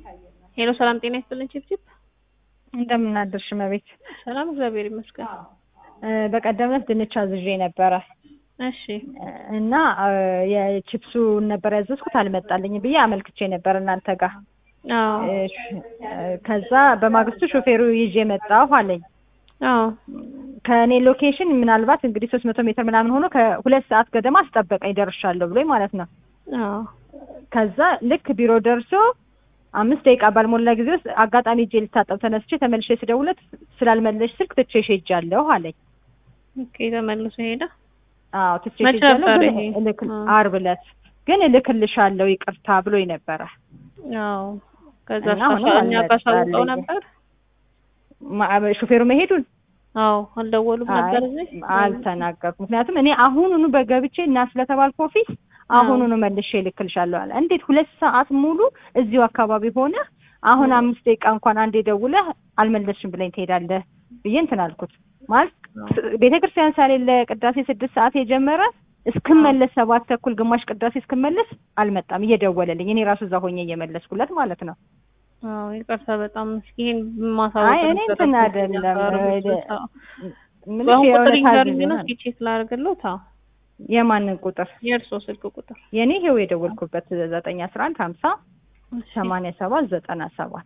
ሄሎ ሰላም ጤና ይስጥልን ቺፕቺፕ እንደምን አደርሽ መቤት? ሰላም እግዚአብሔር ይመስገን። በቀደም ዕለት ድንች አዝዤ ነበረ እሺ እና የቺፕሱ ነበር ያዘዝኩት አልመጣልኝም ብዬ አመልክቼ ነበር እናንተ ጋር። አዎ ከዛ በማግስቱ ሾፌሩ ይዤ መጣሁ አለኝ። አዎ ከእኔ ሎኬሽን ምናልባት እንግዲህ ሶስት መቶ ሜትር ምናምን ሆኖ ከሁለት ሰዓት ገደማ አስጠበቀኝ ደርሻለሁ ብሎኝ ማለት ነው። አዎ ከዛ ልክ ቢሮ ደርሶ አምስት ደቂቃ ባልሞላ ጊዜ ውስጥ አጋጣሚ እጄ ልታጠብ ተነስቼ ተመልሼ ስደውለት ስላልመለሽ ስልክ ትቼሽ ሄጃለሁ አለኝ። ኦኬ ተመልሶ ሄደ። አዎ ትቼሽ መቼ ሄጃለሁ ነበር ግን ይሄ? እልክ አዎ። ዓርብ ዕለት ግን እልክልሻለሁ ይቅርታ ብሎኝ ነበረ። አዎ ከዛ እና አሁንም እኛ ጋር ሳውቀው አልመጣልኝም። ነበር። ማ- ሾፌሩ መሄዱን አዎ አልደወሉም ነበር አይ፣ እዚህ አልተናገርኩም። ምክንያቱም እኔ አሁኑኑ በገብቼ እና ስለተባልኩ ኦፊስ አሁኑኑ መልሼ እልክልሻለሁ አለ። እንዴት ሁለት ሰዓት ሙሉ እዚሁ አካባቢ ሆነ አሁን አምስት ደቂቃ እንኳን አንዴ ደውለህ አልመለስሽም ብለኝ ትሄዳለህ ብዬ እንትን አልኩት። ማለት ቤተ ክርስቲያን ሳሌለ ቅዳሴ ስድስት ሰዓት የጀመረ እስክመለስ ሰባት ተኩል ግማሽ ቅዳሴ እስክመለስ አልመጣም እየደወለልኝ እኔ ራሱ እዛ ሆኜ እየመለስኩለት ማለት ነው። አዎ ይቅርታ በጣም እስኪ ይሄን ማሳወቅ አይ እኔ እንትን ነበረብኝ። አይደለም አዎ። ምንም በአሁን ቁጥር የእውነት ይንገሩኝ ነው አዝዤ እስኪ ቼክ ላደርግልዎት። አዎ የማንን ቁጥር የእርሶ ስልክ ቁጥር የኔ ይሄው የደወልኩበት ዘጠኝ አስራ አንድ ሀምሳ እሺ። ሰማንያ ሰባት ዘጠና ሰባት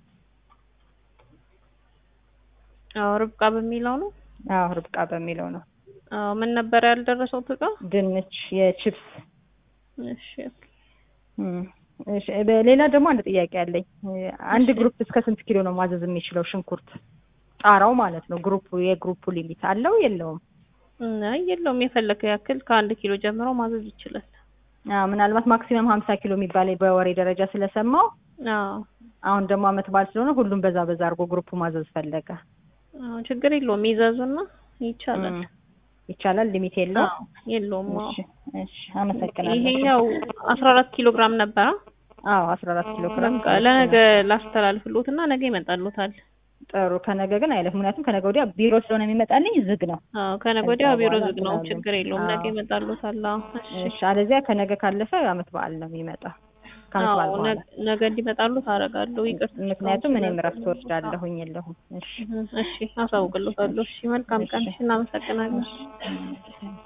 አዎ ርብቃ በሚለው ነው። አዎ ርብቃ በሚለው ነው። አዎ ምን ነበር ያልደረሰው እቃ? ድንች የቺፕስ እሺ ኦኬ። እም፣ እሺ፣ በሌላ ደግሞ አንድ ጥያቄ አለኝ። አንድ እሺ። ግሩፕ እስከ ስንት ኪሎ ነው ማዘዝ የሚችለው ሽንኩርት? ጣራው ማለት ነው። ግሩፑ የግሩፑ ሊሚት አለው የለውም? አይ የለውም የፈለከው ያክል ከአንድ ኪሎ ጀምሮ ማዘዝ ይችላል። አዎ ምናልባት ማክሲመም ሀምሳ ኪሎ የሚባል በወሬ ደረጃ ስለሰማው አዎ አሁን ደግሞ አመት በዓል ስለሆነ ሁሉም በዛ በዛ አድርጎ ግሩፑ ማዘዝ ፈለገ። አዎ ችግር የለውም ይዘዙና ይቻላል። እም፣ ይቻላል። ሊሚት የለውም? አዎ የለውም። አዎ እሺ፣ እሺ፣ አመሰግናለሁ። ይሄኛው አስራ አራት ኪሎ ግራም ነበረ። አዎ አስራ አራት ኪሎ ግራም በቃ ለነገ ላስተላልፍሎት እና ነገ ይመጣሉታል። ጥሩ። ከነገ ግን አይለፍ፣ ምክንያቱም ከነገ ወዲያ ቢሮ ስለሆነ የሚመጣልኝ ዝግ ነው። አዎ ከነገ ወዲያ ከዛ ቢሮ በኋላ ዝግ ነው። እንትን ችግር የለውም ነገ አዎ። ይመጣሉታል። አዎ እሺ። እሺ፣ አለዚያ ከነገ ካለፈ አመት በዓል ነው የሚመጣ ከአመት በዓል አዎ በኋላ ነገ- ነገ እንዲመጣሉት አደርጋለሁ። ይቅርታ ምክንያቱም እኔም እረፍት ወስዳለሁኝ የለሁም። እሺ እሺ አሳውቅልዎታለሁ። እሺ መልካም ቀን። እሺ። እናመሰግናለን። እሺ።